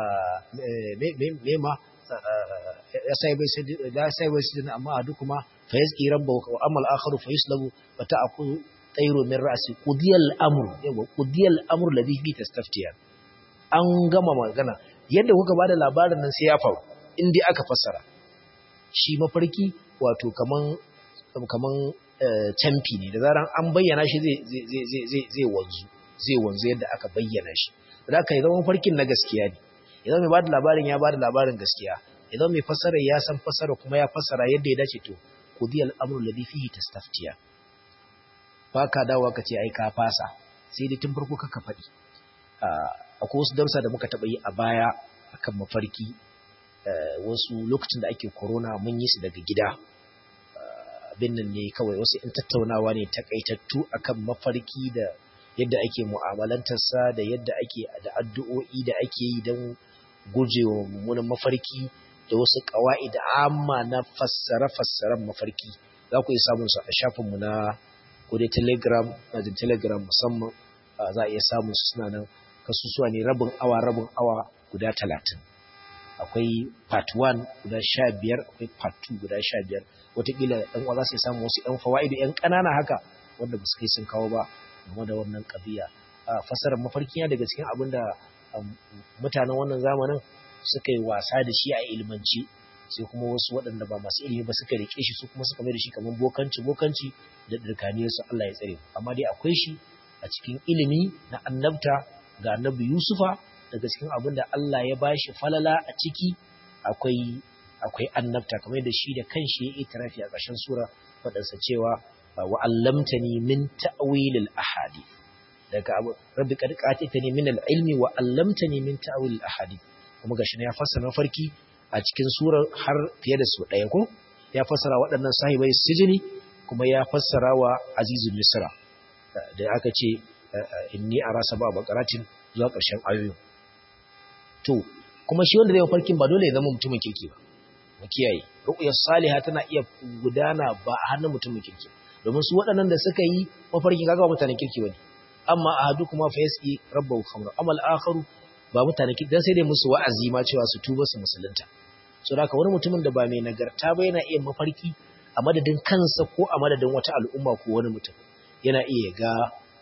me ma ya sai bai sai da sai bai sai amma a duk kuma fa yazki rabbahu wa amal akharu fa yuslabu wa ta'qu tayru min ra'si qudiyal amru yawa qudiyal amru ladhi fi tastaftiya an gama magana yadda kuka bada labarin nan sai ya faru in dai aka fassara shi mafarki wato kaman kaman camfi ne da zaran an bayyana shi zai wanzu zai wanzu yadda aka bayyana shi da aka yi zama farkin na gaskiya ne idan mai bada labarin ya bada labarin gaskiya idan mai fassara ya san fassara kuma ya fassara yadda ya dace to kudi al'amru ladhi fihi tastaftiya ba ka dawo ka ce ai ka fasa sai dai tun farko kaka faɗi akwai wasu darsa da muka taɓa yi a baya akan mafarki wasu lokacin da ake corona mun yi su daga gida abin nan ne kawai wasu in tattaunawa ne takaitattu akan mafarki da yadda ake mu'amalantarsa da yadda ake da addu'o'i da ake yi don gujewa mummunan mafarki da wasu ƙawa'i da amma na fassare-fassaren mafarki za ku iya samun su a shafinmu na kodai telegram na jin telegram musamman za a iya samun su suna nan kasusuwa ne rabin awa rabin awa guda talatin akwai part 1 guda sha biyar akwai part 2 guda sha biyar watakila ɗan uwa za su samu wasu ‘yan fawa'idu ‘yan ƙanana haka wanda ba su kai sun kawo ba game da wannan ƙabiya fasarar mafarki ya daga cikin abin da mutanen wannan zamanin suka yi wasa da shi a ilmanci sai kuma wasu waɗanda ba masu ilimi ba suka rike shi su kuma suka mai da shi kamar bokanci bokanci da dirkaniyar su Allah ya tsare amma dai akwai shi a cikin ilimi na annabta ga annabi Yusufa daga cikin abin da Allah ya bashi falala a ciki akwai akwai annabta kamar da shi da kanshi ya itirafi a ƙarshen sura faɗansa cewa wa allamtani min ta'wilil ahadith daga abu rabbi qad qatitani min al-ilmi wa allamtani min ta'wilil ahadith kuma gashi ya fassara farki a cikin surar har fiye da su ɗaya ko ya fassara waɗannan sahibai sijini kuma ya fassara wa azizul misra da aka ce inni ara sab'a baqaratin zuwa ƙarshen ayoyin to kuma shi wanda zai farkin ba dole ya zama mutumin kirki ba mu kiyaye ru'yar salihah tana iya gudana ba a hannun mutumin kirki domin su waɗannan da suka yi mafarkin kaga ba mutanen kirki bane amma ahadu kuma fa yasi rabbahu khamra amal akharu ba mutanen kirki dan sai dai musu wa'azi ma cewa su tuba su musulunta so haka wani mutumin da ba mai nagarta ba yana iya mafarki a madadin kansa ko a madadin wata al'umma ko wani mutum yana iya ga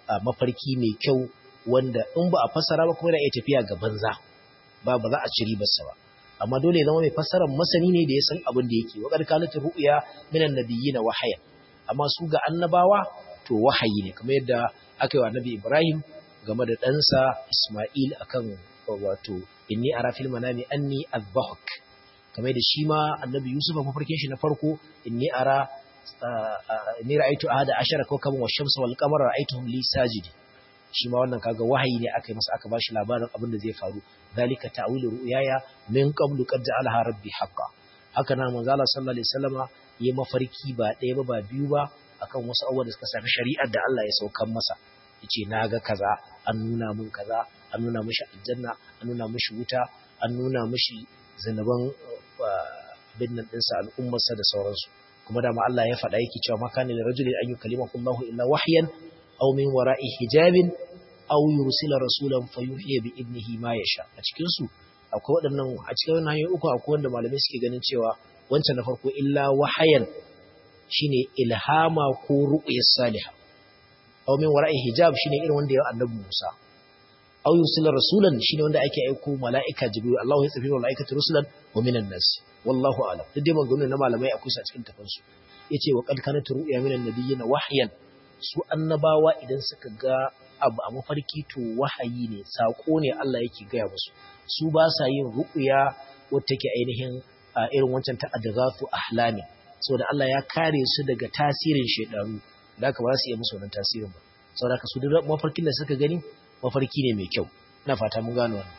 mafarki mai kyau wanda in ba a fassara ba kuma yana iya tafiya ga banza ba ba za a ci ribarsa ba amma dole ya zama mai fassarar masani ne da ya san abin da yake wa qad kanat ru'ya minan nabiyyin wahaya amma su ga annabawa to wahayi ne kamar yadda aka yi wa annabi Ibrahim game da ɗansa Isma'il akan wato inni ara fil manami anni azbahuk kamar da shi ma annabi Yusuf mafarkin shi na farko inni ara inni ra'aytu ahada ashara kawkaban wash-shamsa wal-qamara ra'aytuhum li sajidi shi ma wannan kaga wahayi ne aka yi masa aka bashi labarin abin da zai faru zalika ta'wilu ru'yaya min qablu qad ja'alaha rabbi haqqan haka nan manzo Allah sallallahu alaihi wasallama yi mafarki ba ɗaya ba ba biyu ba akan wasu abubuwa da suka sami shari'ar da Allah ya saukan masa yace naga kaza an nuna mun kaza an nuna mishi aljanna an nuna mishi wuta an nuna mishi zinaban abin nan ɗinsa al'ummarsa da sauransu kuma da Allah ya faɗa yake cewa makanin rajulin an yi kalimahu Allah illa wahyan aw min wara'i hijabin aw yursila rasulan fayuhiya bi ibnihi ma yasha a cikin su akwai waɗannan a cikin wannan hanyoyi uku akwai wanda malamai suke ganin cewa wancan na farko illa wahayan shine ilhama ko ru'yas salihah aw min wara'i hijab shine irin wanda ya annabi Musa aw yursila rasulan shine wanda ake aiko mala'ika jibril Allah ya tsafi mala'ikatu rusulan wa minan nas wallahu a'lam duk dai maganganun na malamai akwai su a cikin tafansu yace wa qad kanat ru'ya minan nabiyyin wahyan su annabawa idan suka ga abu a mafarki to wahayi ne sako ne Allah yake gaya musu su ba sa yin ru'ya wacce take ainihin irin wancan ta adghafu ahlami saboda Allah ya kare su daga tasirin shedaru da haka ba su iya musu wannan tasirin ba saboda haka su duk mafarkin da suka gani mafarki ne mai kyau ina fata mun gano wannan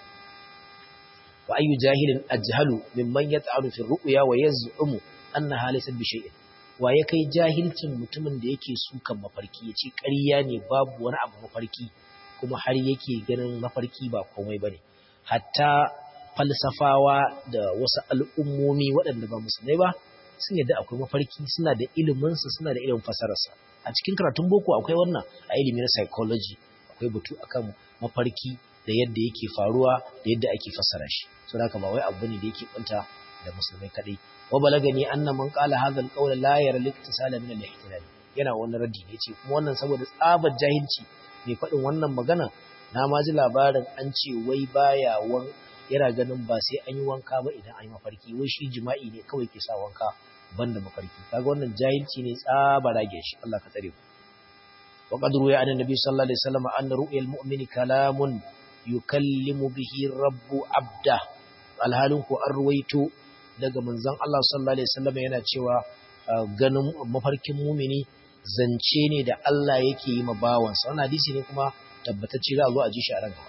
wa ayyu jahilin ajhalu mimman yat'alu fi ru'ya wa yaz'umu annaha laysat bi shay'in wa ya kai jahilcin mutumin da yake sukan mafarki yace ƙarya ne babu wani abu mafarki kuma har yake ganin mafarki ba komai bane hatta falsafawa da wasu al'ummomi waɗanda ba musulmai ba sun yadda akwai mafarki suna da iliminsa suna da ilimin fasararsa a cikin karatun boko akwai wannan a ilimi na psychology akwai batu akan mafarki da yadda yake faruwa da yadda ake fassara shi so haka ba wai abu ne da yake kwanta da musulmai kadai wa balagani anna man qala hadha al-qawl la yara al-iktisala min al-ihtilal yana wannan raddi ne ce kuma wannan saboda tsabar jahilci mai faɗin wannan magana na ma ji labarin an ce wai baya wan yana ganin ba sai an yi wanka ba idan an yi mafarki wai shi jima'i ne kawai ke sa wanka banda mafarki kaga wannan jahilci ne tsaba rage shi Allah ka tsare mu wa qad ruya an annabi sallallahu alaihi wasallam anna ru'yal mu'mini kalamun yukallimu bihi rabbu abda alhalin ku an ruwaito daga manzon Allah sallallahu alaihi wasallam yana cewa ganin mafarkin mumini zance ne da Allah yake yi ma bawansa wannan hadisi ne kuma tabbatacce za a zo a ji shi a ranka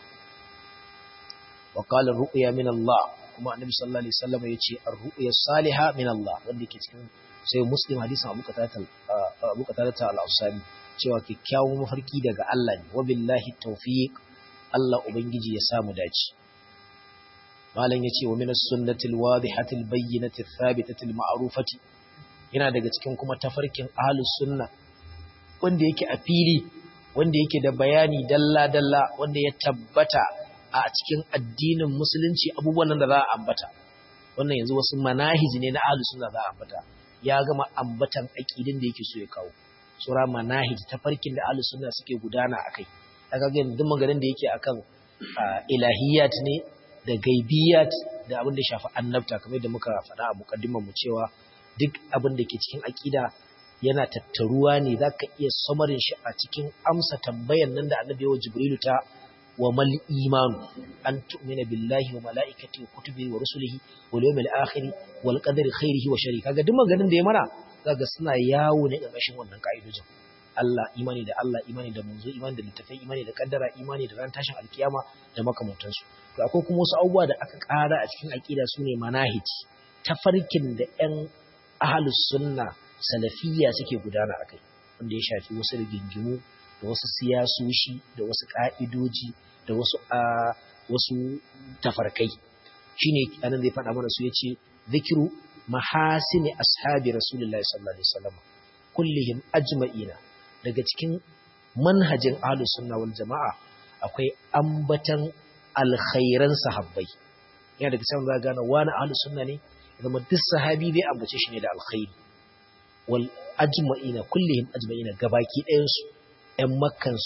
wa qala ru'ya min Allah kuma annabi sallallahu alaihi wasallam yace ar-ru'ya salihah min Allah wanda yake cikin sai muslim hadisin Abu Qatada Abu Qatada al-Ansari cewa kikkiawun mafarki daga Allah ne wa billahi tawfiq Allah ubangiji ya samu dace malam yace wa min as-sunnati al-wadihati al-bayyinati ath-thabitati al-ma'rufati yana daga cikin kuma tafarkin ahlus sunna wanda yake a fili wanda yake da bayani dalla dalla wanda ya tabbata a cikin addinin musulunci abubuwan da za a ambata wannan yanzu wasu manahiji ne na ahlus sunna za a ambata ya gama ambatan aqidin da yake so ya kawo sura manahij tafarkin da ahlus sunna suke gudana akai kaga ga duk maganin da yake akan ilahiyat ne da gaibiyat da abin da shafi annabta kamar da muka faɗa a mukaddimar mu cewa duk abin da ke cikin aqida yana tattaruwa ne zaka iya samarin shi a cikin amsa tambayan nan da annabi wa jibrilu ta wa mal imanu an tu'mina billahi wa malaikatihi wa kutubihi wa rusulihi wal yawmil akhir wal qadari khairihi wa sharrihi kaga duk maganin da ya mana zaka suna yawo ne ƙarƙashin wannan ka'idojin Allah imani da Allah imani da manzo imani da littafai imani da kaddara imani da ran tashin alkiyama da makamantansu to akwai kuma wasu abubuwa da aka ƙara a cikin aqida sune manahij tafarkin da ƴan ahlus sunna salafiyya suke gudana akai wanda ya shafi wasu rigingimu da wasu siyasoshi da wasu ka'idoji da wasu a wasu tafarkai shine anan zai faɗa mana su yace zikiru mahasini ashabi rasulullahi sallallahu alaihi wasallam kullihim ajma'ina daga cikin manhajin ahlus sunna wal jama'a akwai ambatan alkhairan sahabbai yana daga cikin za gane wani ahlus sunna ne zama duk sahabi bai ambace shi ne da alkhairi wal ajma'ina kullihim ajma'ina gabaki ɗayan su ƴan makkan su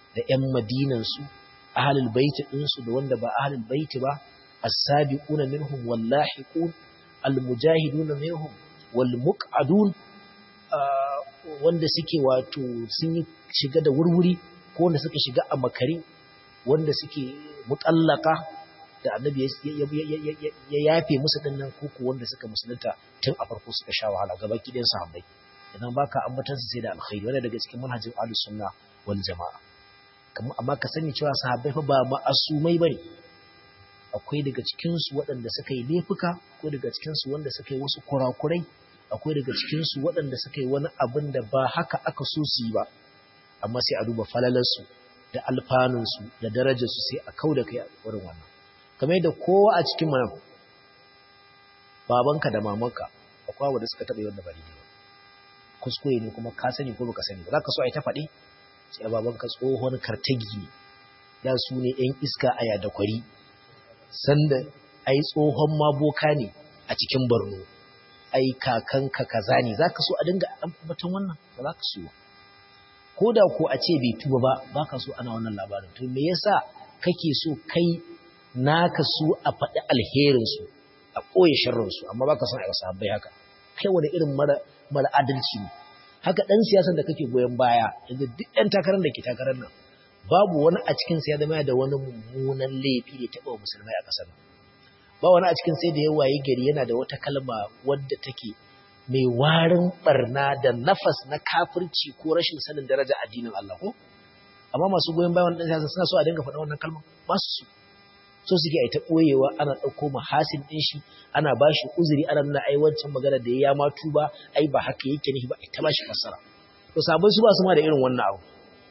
da ƴan madinan su ahlul baiti din su da wanda ba ahlul baiti ba as-sabiquna minhum wallahiqun al-mujahiduna minhum wal muq'adun wanda suke wato sun yi shiga da wurwuri ko wanda suka shiga a makari wanda suke mutallaka da annabi ya yafe musu dinnan kuku wanda suka musulunta tun a farko suka sha wahala gaba kidan sahabbai idan baka ambatan su sai da alkhairi wanda daga cikin manhajin ahlus sunna wal jamaa kamar amma ka sani cewa sahabbai fa ba ma'asumai bane akwai daga cikin su waɗanda suka yi laifuka akwai daga cikin su wanda suka yi wasu kurakurai akwai daga cikin su waɗanda suka yi wani abin da ba haka aka so su yi ba amma sai a duba falalarsu da alfanunsu da darajarsu sai a kau da kai a wurin wannan kamar yadda kowa a cikin mana babanka da mamanka akwai wanda suka taɓa wanda ba daidai ba kuskure ne kuma ka sani ko baka sani ba za ka so a yi ta faɗi sai babanka tsohon kartagi ne da su ne ‘yan iska a yada kwari sanda ai tsohon maboka ne a cikin borno ai kakanka kaza ne za ka so a dinga ambatan wannan ba za ka so ba ko da ko a ce bai tuba ba ba ka so ana wannan labarin to me yasa kake so kai naka su a faɗi alherinsu a ɓoye sharrinsu amma ba ka son a yi sahabbai haka kai wani irin mara mara adalci ne haka ɗan siyasan da kake goyon baya yanzu duk ɗan takarar da ke takarar nan babu wani a cikin ya zama da wani mummunan laifi da taɓa musulmai a ƙasar ba wani a cikin sai da ya waye gari yana da wata kalma wadda take mai warin barna da nafas na kafirci ko rashin sanin daraja addinin Allah ko amma masu goyon bayan wannan siyasa suna so a dinga faɗa wannan kalma ba su so suke ai ta boyewa ana ɗauko mahasin ɗin shi ana ba shi uzuri ana nuna ai wancan magana da ya ma tuba ai ba haka yake ne ba ai ta ba shi fassara to sabai su ba su ma da irin wannan abu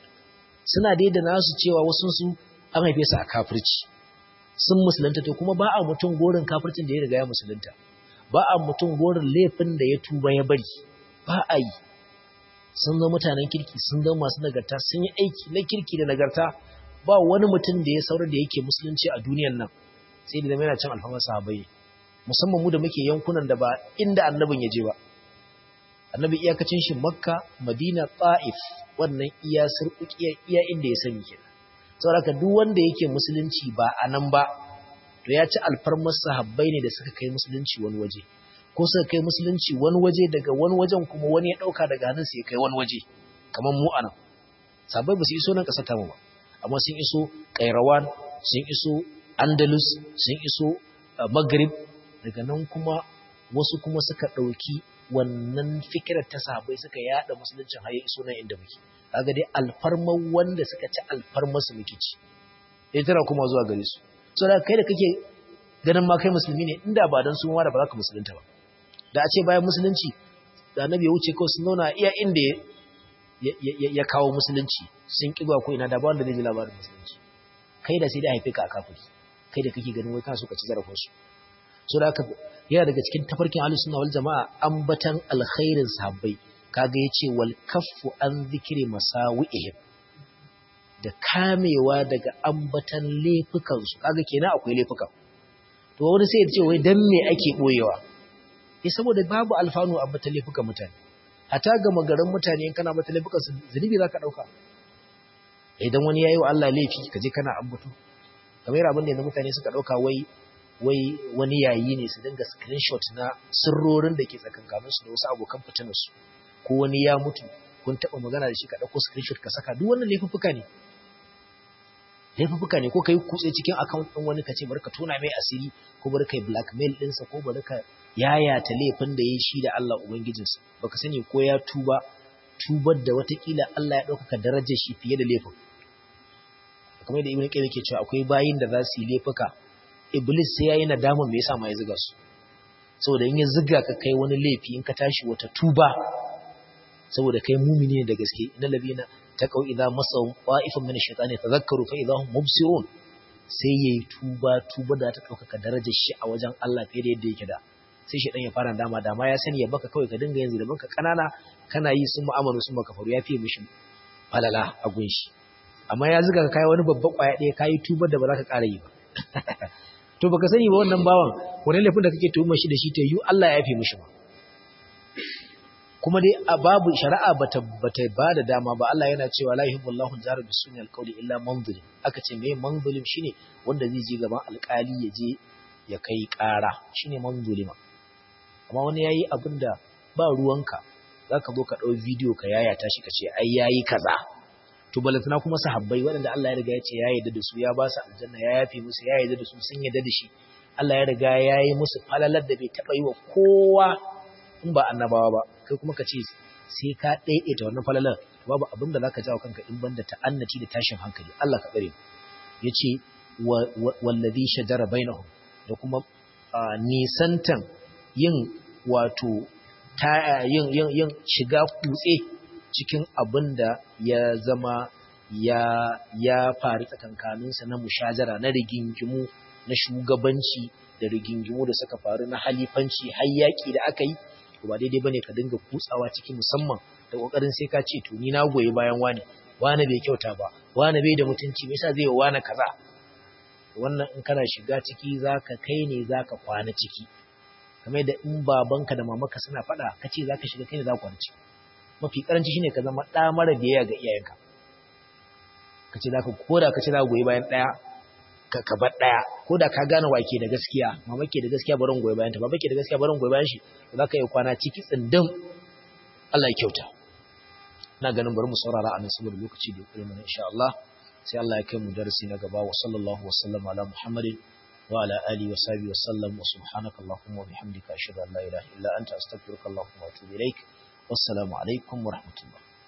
suna dai da nasu cewa wasu su an haife su a kafirci sun musulunta to kuma ba a mutum gorin kafircin da ya riga ya musulunta ba a mutum gorin laifin da ya tuba ya bari ba a yi sun zama mutanen kirki sun zama masu nagarta sun yi aiki na kirki da nagarta ba wani mutum da ya saurar da yake musulunci a duniyan nan sai da zama yana cin alfamar sahabai musamman mu da muke yankunan da ba inda annabin ya je ba annabi iyakacin shi makka madina ta'if wannan iya sirkukiya iya inda ya sani kenan saboda duk wanda yake musulunci ba a nan ba to ya ci alfarmar sahabbai ne da suka kai musulunci wani waje ko suka kai musulunci wani waje daga wani wajen kuma wani ya dauka daga hannun ya kai wani waje kamar mu anan sahabbai ba su iso nan kasar tamu ba amma sun iso kairawan sun iso andalus sun iso maghrib daga nan kuma wasu kuma suka dauki wannan fikirar ta sahabbai suka yada musuluncin har ya iso nan inda muke kaga dai alfarmar wanda suka ci alfarmar su muke ci dai tana kuma zuwa gare su so da kai da kake ganin ma kai musulmi ne inda ba dan su ma da ba za ka musulunta ba da a ce bayan musulunci da annabi ya wuce kawai sun zauna iya inda ya kawo musulunci sun kiba ko ina da ba wanda zai ji labarin musulunci kai da sai da haife ka a kafiri kai da kake ganin wai kana so ka ci zarafin su so da haka yana daga cikin tafarkin ahlus sunna wal jamaa ambatan alkhairin sahabbai kaga yace wal kaffu an zikri masawi'ihim da kamewa daga ambatan laifukan su kaga kenan akwai laifuka to wani sai ya ce wai dan me ake boyewa eh saboda babu alfanu ambatan laifukan mutane hata ga magaran mutane in kana ambatan laifukan su zunubi zaka dauka idan wani yayi wa Allah laifi kaje kana ambato kamar abin da yanzu mutane suka dauka wai wai wani yayi ne su dinga screenshot na sirrorin da ke tsakankanin su da wasu abokan fitinar su ko wani ya mutu kun taba magana da shi ka dauko screenshot ka saka duk wannan laifuffuka ne laifuffuka ne ko kai kutse cikin account din wani kace bari ka tona mai asiri ko bari kai blackmail din sa ko bari ka yayata laifin da yayi shi da Allah ubangijinsa baka sani ko ya tuba tubar da watakila Allah ya dauka darajar shi fiye da laifin kamar da ibn qayyim yake cewa akwai bayin da za su yi laifuka iblis sai yayi nadama me yasa ma ya zuga su saboda in ya zuga ka kai wani laifi in ka tashi wata tuba saboda kai mumini ne da gaske innal ladina taqaw idza masahum qa'ifun min ash-shaytani tadhakkaru fa idza hum mubsirun sai yayi tuba tuba da ta dauka darajar shi a wajen Allah fiye da yadda yake da sai shi dan ya fara dama dama ya sani ya baka kawai ka dinga yanzu da banka kanana kana yi sun mu'amalu sun maka faru ya fiye mishi falala a gunshi amma ya zuga ka kai wani babban kwaya ɗaya kai tubar da ba za ka ƙara yi ba to baka sani ba wannan bawan wani laifin da kake tuhumar shi da shi ta yi Allah ya yafe mishi ba kuma dai a babu shari'a bata bata bada dama ba Allah yana cewa la yuhibbullahu al-jahra bis-sunnil qawli illa man zulim aka ce me man zulim shine wanda zai je gaban alƙali ya je ya kai ƙara shine man zulima amma wani yayi abinda ba ruwanka zaka zo ka dau video ka yayata shi ka ce ai yayi kaza to balantana kuma sahabbai waɗanda Allah ya riga ya ce ya yarda da su ya ba su aljanna ya yafe musu ya yarda da su sun yarda da shi Allah ya riga ya yi musu falalar da bai taɓa yi wa kowa in ba annabawa ba kai kuma ka ce sai ka ɗaiɗaita wannan falalar babu abin da zaka jawo kanka in banda ta'annati da tashin hankali Allah ka tsare ya ce wallazi shajara bainahum da kuma nisantan yin wato ta yin yin yin shiga kutse cikin abin da ya zama ya ya faru tsakankaninsa na mushajara na rigingimu na shugabanci da rigingimu da suka faru na halifanci har yaƙi da aka yi ba daidai bane ka dinga kutsawa ciki musamman da kokarin sai ka ce to ni na goyi bayan wani wani bai kyauta ba wani bai da mutunci me yasa zai yi wani kaza wannan in kana shiga ciki zaka kai ne zaka kwana ciki kamar da in babanka da mamanka suna faɗa kace zaka shiga kai ne zaka kwana ciki mafi karanci shine ka zama ɗa mara biyayya ga iyayenka kace zaka koda kace zaka goyi bayan ɗaya ka ka bar ɗaya koda ka gane wa ke da gaskiya mama ke da gaskiya barin goyi bayan ta baba ke da gaskiya barin goyi bayan shi zaka yi kwana ciki tsindin Allah ya kyauta ina ganin bari mu saurara a nan saboda lokaci da ya mana insha Allah sai Allah ya kai mu darasi na gaba wa sallallahu wa sallam ala Muhammadin wa ala alihi wa sahbihi wa sallam wa subhanaka allahumma wa bihamdika ashhadu an la ilaha illa anta astaghfiruka allahumma wa atubu ilaik wassalamu alaikum wa rahmatullah